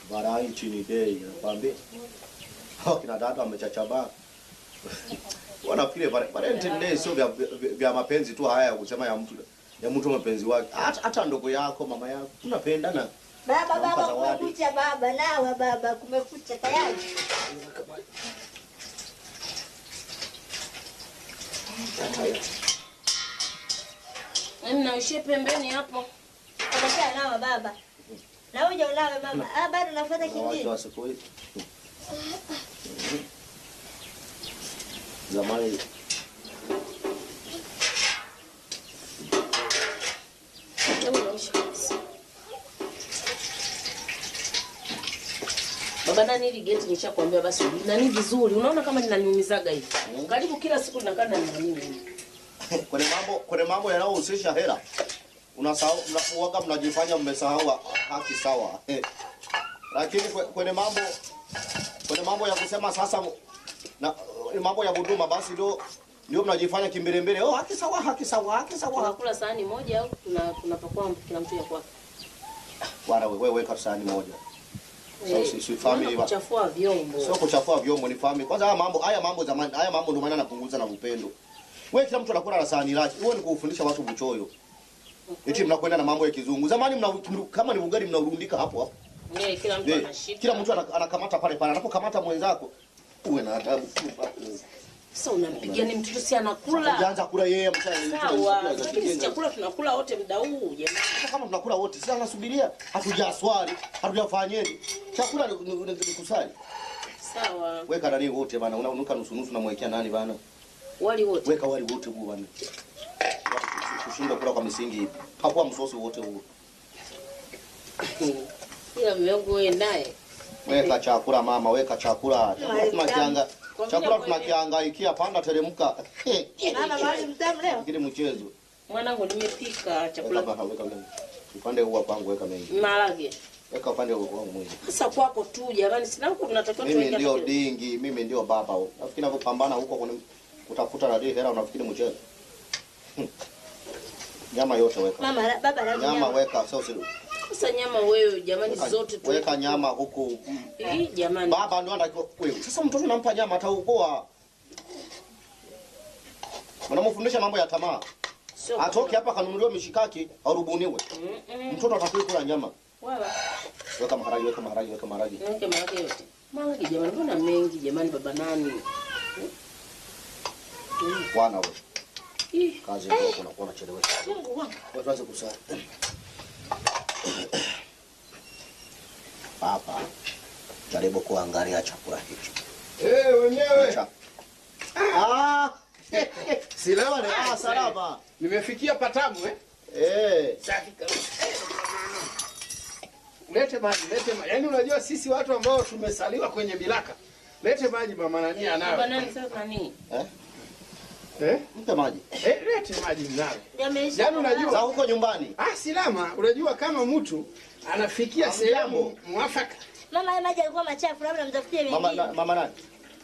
Barai nchini bei nakwambia. Hao kina dada wamechachabaa. Wanafikiri Val- Valentine Day sio vya, vya, vya mapenzi tu haya ya kusema ya mtu ya mtu mapenzi wake. Hata, hata ndogo yako mama yako tunapendana. Baba, Nampa baba, zawadi. kumekucha baba, nawa baba, kumekucha tayari. Yaani naishie pembeni hapo. Kumekucha nawa baba. Na uje unawe mama. Ah, bado nafuata Wanawake kingine. wa siku hizi. Zamani Hebu naisha kabisa. Baba nani hili geti nishakwambia basi nani vizuri. Unaona kama linaniumizaga hivi. Karibu kila siku ninakaa na nani hivi. kwenye mambo kwenye mambo yanayohusisha hela unasahau mna- waga mnajifanya mmesahau haki sawa Eh. lakini kwe- kwenye mambo kwenye mambo ya kusema sasa na mambo ya huduma basi ndio ndio mnajifanya kimbelembele oh haki sawa haki sawa haki sawa Tunakula sahani moja au tuna tunapakua kila mtu ya kwake. bwana wewe weka sahani moja So, si- si family Unaona wa- kuchafua vyombo. sio kuchafua vyombo ni family kwanza haya mambo haya mambo zamani haya mambo ndio maana napunguza na upendo wewe kila mtu anakula na sahani lake huo ni kufundisha watu buchoyo eti mnakwenda na mambo ya kizungu zamani mna, kama ni ugali mnaurundika hapo hapo Yeah, kila mtu Eh, anashika. kila mtu ana- anakamata pale pale anapokamata mwenzako uwe na adabu Sasa unampigia ni mtoto si anakula. ujaanza kula yeye Sawa, lakini si chakula tunakula wote muda huu jamani. hata kama tunakula wote sasa anasubiria hatujaswali hatujafanyeje chakula ni- ni ni- ni kusali Sawa. weka nani wote bana unanuka nusu nusu unamwekea nani bana Wali wote. weka wali wote huu bana kushinda kula kwa misingi hivi hapo msosi wote huu Ila mume wangu wewe naye. weka chakula mama weka chakula chakula tunakianga Kwa vile chakula mwenye- tunakihangaikia panda teremka Mama, mahali mtamu leo. kile mchezo Mwanangu nimepika weka chakula hapa weka mengi upande huu kwangu weka mengi maharage. weka upande huu wangu mwingi Sasa kwako tu jamani, sina huko tunatakiwa mimi tuweke ndio hata kile- dingi mimi ndio baba huyu nafikiri ninavyopambana huko kwenye kutafuta radhi hela unafikiri mchezo Hmm. nyama yote weka Mama, la- baba la nyama nyama. weka sio sio Sasa nyama wewe jamani weka, zote tu. weka nyama huku Eh, jamani. baba ndio anatakiwa wewe sasa mtoto nampa nyama ataukoa unamfundisha mambo ya tamaa Sio. atoke hapa kanunuliwe mishikaki arubuniwe Mm-mm. mtoto atakiwa kula nyama Wala. weka maharage weka maharage weka maharage Niweke maharage yote. Maharage jamani, mbona mengi jamani baba nani? bwana wewe Ih, kazi ndio unakuwa unachelewesha Mungu wangu. Wewe tuanze kusali hapa jaribu kuangalia chakula hicho Eh, wenyewe Cha- ah silewa ah salama Nimefikia patamu eh? eh Safi kabisa. Lete maji, lete maji. Yaani unajua sisi watu ambao tumesaliwa kwenye milaka. Lete maji mama nani Baba anayo. nani sasa nani? eh Eh? mpe maji Eh, lete maji mnayo. Yameisha. Yaani za unajua huko nyumbani ah silama, unajua kama mtu anafikia sehemu mwafaka. Mama, haya maji yalikuwa machafu, labda mtafutie mama mengine. na, mama nani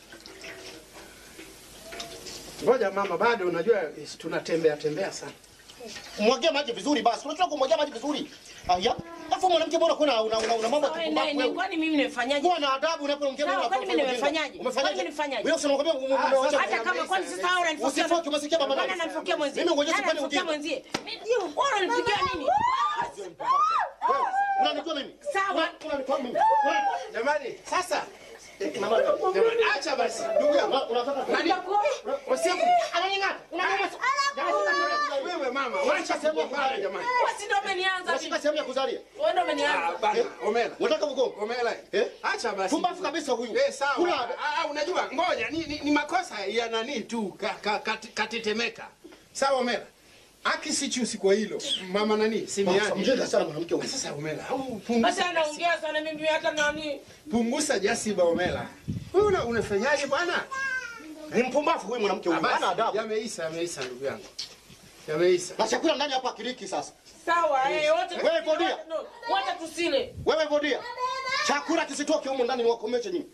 Ngoja mama, bado unajua eh, tunatembea tembea sana. mwagie maji vizuri basi unajua kumwagia maji vizuri aya alafu mwanamke bora kuna una una, una mambo ya Wewe kupumbavu naye ni wewe kwani mimi nimefanyaje? kuwa na adabu unapoongea Sawa, wewe kwani mimi nimefanyaje? umefanyaje Kwani nimefanyaje? wewe usema kwambia Ah, umewacha Hata kama kwani sasa wewe unanifokea. Usifoke, umesikia baba Nani nani? ananifokea mwenzie? Mimi ngoja Nani sifanye ananifokea ujinga. mwenzie? Wewe unanipigia nini? Wewe, unanijua mimi Sawa. unanijua mimi Jamani, sasa mama jamani, acha basi. Ndugu yangu. Una- unataka Nani? Usiku. ananing'ata Wewe mama, wacha sehemu ya kulala jamani. Wewe si ndio umenianza unashika mimi. sehemu ya kuzalia Wewe ndio Ah, umenianza. bana, omela. unataka mgongo Omela. Eh? Acha basi. Pumbavu kabisa huyu. Eh, sawa. Kuna- Ah, ah, unajua ngoja ni, ni, ni makosa ya nani tu ka, ka, kati- katitetemeka. Sawa Omela. Aki si chusi kwa hilo. Mama nani? Simiani. mjinga sana mwanamke huyu Sasa Omela, au punguza, Sasa anaongea sana mimi hata nani? punguza jasiba Omela. Wewe una, unafanyaje bwana? ni mpumbavu huyu mwanamke Ah, huyu hana basi, adabu Yameisha, yameisha ndugu yangu. Yameisha. na chakula ndani hapa kiriki sasa Sawa, eh wote. Wewe Bodia. No, Wote tusile. wewe vodia chakula kisitoke humu ndani niwakomeshe nyinyi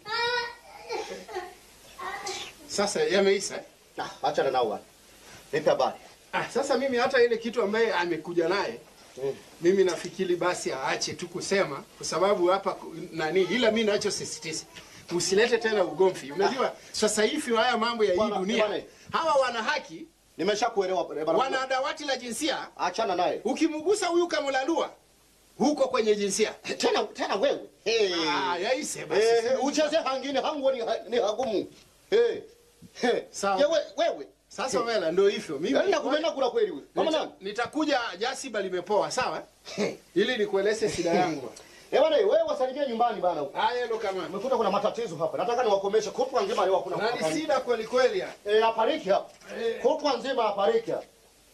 Sasa yameisha. eh? Ah, achana nao bwana nipe habari Ah, sasa mimi hata ile kitu ambaye amekuja naye mimi nafikiri basi aache tu kusema kwa sababu hapa ku- nani, ila mi nachosisitiza usilete tena ugomvi. Unajua sasa hivi haya mambo ya hii Bwana, dunia, bwana. hawa wana haki, Nimeshakuelewa eh, bwana. wana dawati la jinsia. Achana naye. Ukimgusa huyu kamlalua huko kwenye jinsia. Tena tena wewe. Hey. Ah, yaise basi. Eh, ucheze hangine hangu ni, ha- ni hagumu. Hey. Hey. Sawa. Je, we, wewe. Sasa Mela, ndio hivyo mimi Yaani nakupenda kula kweli wewe. Kama Nita- nani? nitakuja jasiba limepoa, sawa ili nikueleze shida yangu. Eh bwana, wewe wasalimie nyumbani bana huko. Haya ndo kama Umekuta kuna matatizo hapa. Nataka niwakomeshe kutwa nzima leo hakuna. na ni shida kweli kweli. ya. Eh, apariki hapa. Kutwa nzima apariki hapa.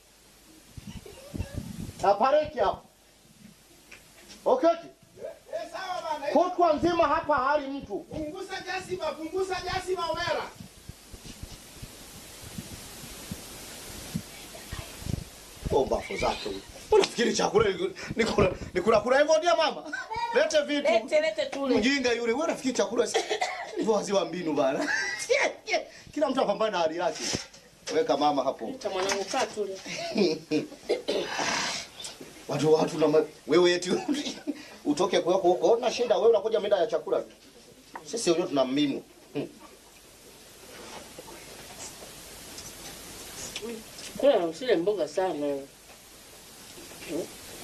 Apariki hapa. Okay. Eh, sawa bana. Kutwa nzima hapa hali mtu. Punguza jasiba, punguza jasiba Omera. Ombafu zake huyu. Unafikiri chakula ni- ni kula ni kula kula hivyo ndio mama? Lete vitu. Lete lete tule. Mjinga yule, wewe unafikiri chakula si hivyo waziwa mbinu bana. Kila mtu apambane na hali yake. Weka mama hapo. Leta mwanangu kaa tule. Watu watu na ma- wewe eti utoke kwako huko na shida wewe unakuja mida ya chakula. Sisi wenyewe tuna mbinu. Kula usile mboga sana. Hmm?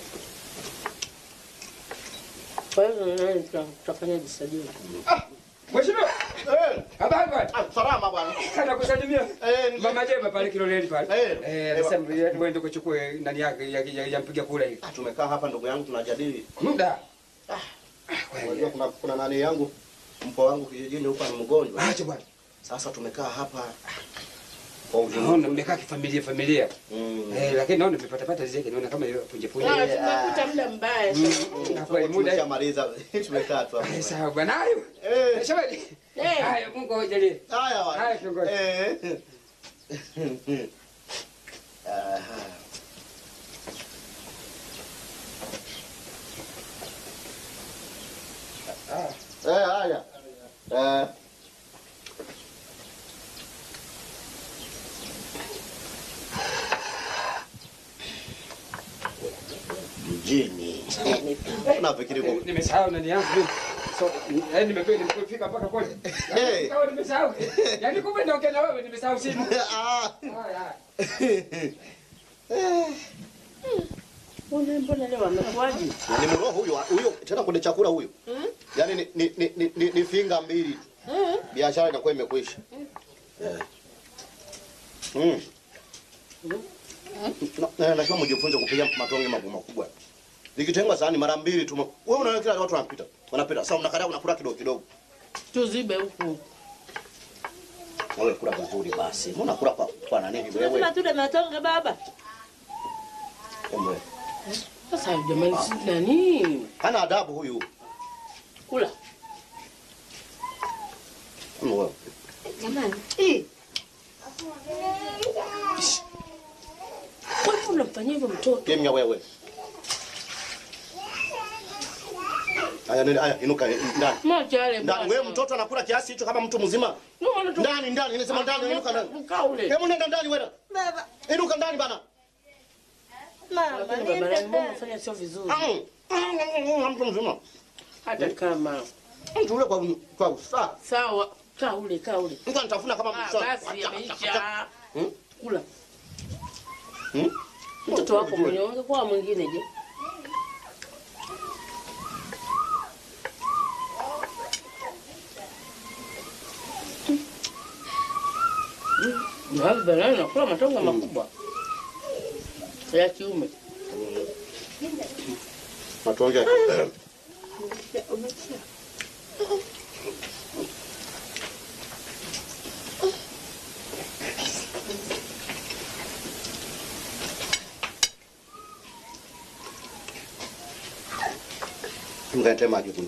Kwa hiyo nani tuta- tutafanya jisajili. Mheshimiwa, Eh, habari bwana. ah, salama bwana. Kana kusalimia. Eh, ni- Mama Jema pale Kiloleni pale. Eh, Eh, anasema wewe kuchukue nani yake ya, ya, ya mpiga kura hii. Ah, tumekaa hapa ndugu yangu tunajadili. Muda. Unajua kuna kuna nani yangu mpo wangu kijijini huko ni mgonjwa. Acha bwana. Sasa tumekaa hapa kwa ujumla. Naona mmekaa kifamilia familia. Mm. Eh, lakini naona mmepata pata zile naona kama hiyo punje punje. Ah, tumekuta muda mbaya sana. Na kweli muda. Tumeshamaliza. Tumekaa tu Eh, hapa. Sawa bwana. Hayo. Eh, Eh, Shabani. Eh. Haya, Mungu awajalie. haya bwana. Haya, kiongozi. Eh. Aha. Eh, haya. Eh. Mjini. Unafikiri kwa Nimesahau nani yangu mimi. So, eh nimekuwa nimefika mpaka kule. Eh. Kama nimesahau. Yaani kumbe ndio na wewe nimesahau simu. Ah. Haya. Mbona mbona leo amekuaje? Na ni mroho huyo huyo tena kwenye chakula huyo. Yaani ni ni, ni, ni, ni, ni finga mbili tu. Eh. Biashara inakuwa imekwisha. Eh. Mm. Na- na- Lazima mjifunze kupiga matonge makubwa makubwa. Likitengwa sahani mara mbili tu. Wewe unaona kila watu wanapita. Wanapita. Sasa unakaa unakula kidogo kidogo. Tuzibe huku. Wewe kula vizuri basi. Mbona kula kwa kwa nani hivi wewe? Lazima tule matonge baba. Wewe. Sasa jamani si nani? Hana adabu huyu. Kula. Wewe. Jamani. Wewe unamfanyia hivyo mtoto? Kimya wewe. Aya nini aya inuka eh, ndani. Mwacha yale Ndani bwana. wewe mtoto anakula kiasi hicho kama mtu mzima. Ndio maana tu- Ndani ndani inasema ndani inuka ndani. Mkaa ule. Hebu nenda ndani wewe. Baba. Inuka ndani bana. Mama, Lakini baba yangu mbona unafanya sio vizuri? Ah, Mtu mzima. Hata kama. Mtu ule kwa kwa usaa. Sawa. Kaa ule, kaa ule. Mtu anatafuna kama Ah, mtu. basi yameisha. Hmm? Kula. Hmm? Mtoto wako mwenye ungekuwa mwingine je? Na banana nakula matongo makubwa ya kiume. Matonge. Mkate maji kuni.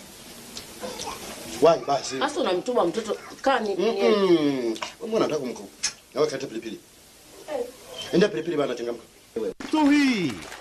Wai basi. Sasa unamtuma mtoto kani kwenye Mm. Mbona unataka kumko? Nawe kata pilipili. Enda pilipili bana changamka. tu hii